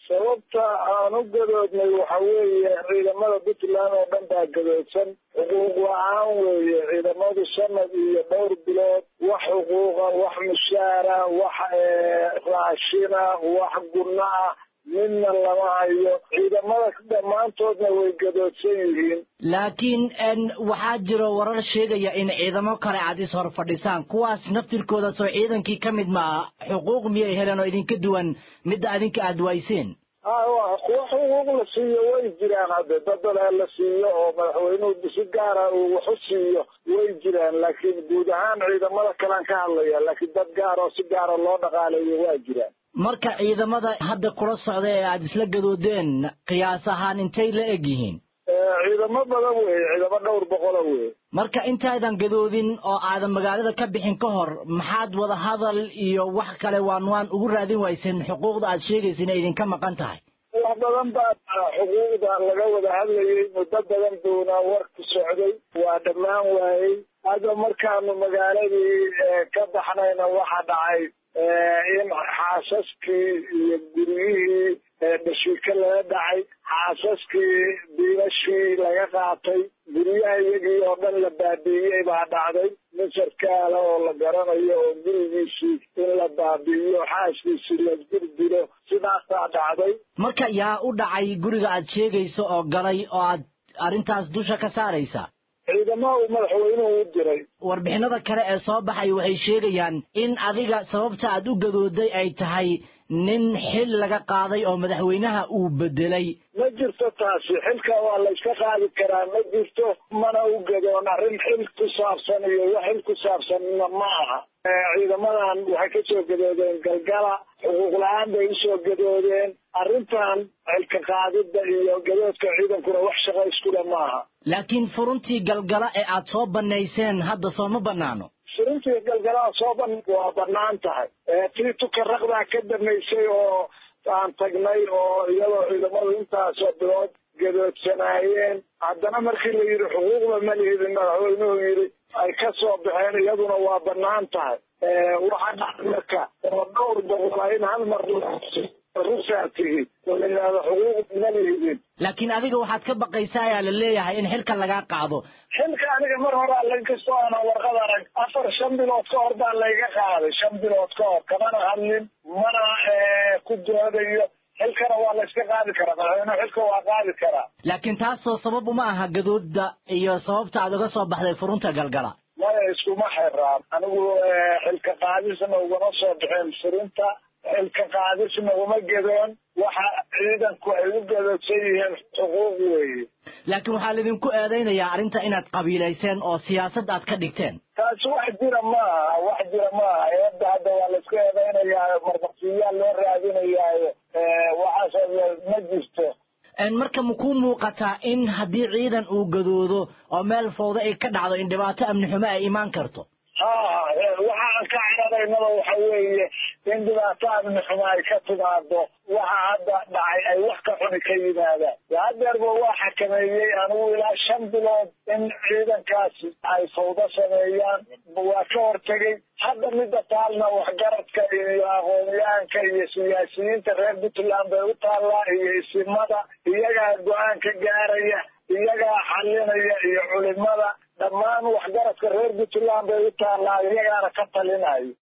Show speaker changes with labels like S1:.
S1: sababta aan u gadoodnay waxa weeye ciidamada puntland oo dhan baa gadoodsan xuquuq la-aan weeye ciidamadu sanad iyo dhowr bilood wax xuquuqa wax mushaara wax raashina wax gunno ah midna lama hayo ciidamada dhammaantoodna way gadoodsan yihiin
S2: laakiin waxaa jiro warar sheegaya in ciidamo kale aad is hor fadhisaan kuwaas naftirkooda soo ciidankii ka mid maaha xuquuq miyay heleen oo idinka duwan midda adinka aad wayseen
S1: kuwa xuquuq la siiyo way jiraan hadde dadale la siiyo oo madaxweynuhu si gaara uu wax u siiyo way jiraan laakiin guud ahaan ciidamada kalean ka hadlaya laakiin dad gaar oo si gaara loo dhaqaaleeyo waa jiraan
S2: marka ciidamada hadda kula socda ee aada isla gadoodeen qiyaas ahaan intay la eg yihiin
S1: ciidamo badan weeye ciidamo dhowr boqola weye
S2: marka intaadan gadoodin oo aadan magaalada ka bixin ka hor maxaad wada hadal iyo wax kale waan waan ugu raadin wayseen xuquuqda aad sheegaysa inay idinka maqan tahay
S1: wax badan baa xuquuqda laga wada hadlayay muddo badan buuna warku socday waa dhammaan waayey hadda markaanu magaaladii ka baxnayna waxa dhacay in xaasaskii iyo guryihii dhashiika laga dhacay xaasaskii diinashii laga qaatay guryaha iyagii oo dhan la baabi'iyey baa dhacday nin sarkaala oo la garanayo oo gurigiisii in la baabi'iyo xaaskiisii la dirdilo sidaasaa dhacday
S2: marka yaa u dhacay guriga aad sheegayso oo galay oo aad arrintaas dusha ka saaraysa
S1: ciidamaha uu madaxweynuhu u diray
S2: warbixinada kale ee soo baxay waxay sheegayaan in adiga sababta aad u gadooday ay tahay nin xil laga qaaday oo madaxweynaha uu bedelay
S1: ma jirto taasi xilka waa la iska qaadi karaa ma jirto mana u gadoon arrin xil ku saabsan iyo wax xil ku saabsanna ma aha ciidamadan waxay ka soo gadoodeen galgala xuquuq la-aan bay usoo gadoodeen arrintan xilka qaadidda iyo gadoodka ciidankuna wax shaqo iskule maaha
S2: laakiin furuntii galgala ee aad soo bannayseen hadda sooma bannaano
S1: furuntii galgalaa soo ban waa bannaan tahay tii tukaraqdaa ka damaysay oo aan tagnay oo iyadoo ciidamadu intaasoo bilood gadoodsanaayeen haddana markii la yidhi xuquuqda ma lihidin madaxweynuhu yidhi ay ka soo baxeen iyaduna waa bannaan tahay waxaa dhacay marka oo dhowr boqola in hal mar rusaa tihi oo la yidhahdo xuquuq ma lihidin
S2: laakiin adiga waxaad ka baqaysaa ayaa la leeyahay in xilka lagaa qaado
S1: xilka aniga mar hore lankastoo aanan warqad arag afar shan bilood ka hor baa layga qaaday shan bilood ka hor kamana hadlin mana ku doodayo xilkana waa la iska qaadi karaa madaxweynuhu xilka waa qaadi karaa
S2: laakiin taasoo sabab uma aha gadooda iyo sababta aad uga soo baxday furunta galgala
S1: maya iskuma xiraan anigu xilka qaadisna ugama soo bixeen furunta xilka qaadisna uma gadoon waxa ciidanku ay u gadoodsan yihiin xuquuq weeye
S2: laakiin waxaa laidinku eedaynayaa arrinta inaad qabiilayseen oo siyaasad aad ka dhigteen
S1: taasi wax jira maaha wax jira maaha eedda hadda waa la iska eedaynayaa marmarsiyaal loo raadinayaayo waxaas ma jirto
S2: marka ma kuu muuqataa in haddii ciidan uu gadoodo oo meel fowda ay ka dhacdo in dhibaato amni xumo ay imaan karto
S1: ha waxa aan ka cararaynaba waxa weeye in dhibaato amni xumo ay ka timaado waxa hadda dhacay ay wax ka xuni ka yimaadaan hadeerba waa xakameeyey anigu ilaa shan bilood in ciidankaasi ay fawdo sameeyaan waa ka hortegay hadda midda taalna waxgaradka iyo aqoonyahanka iyo siyaasiyiinta reer puntland bay u taallaa iyo isimada iyagaa go-aan ka gaaraya iyagaa xalinaya iyo culimada dhammaan waxgaradka reer puntland bay u taallaa iyagaana ka talinayo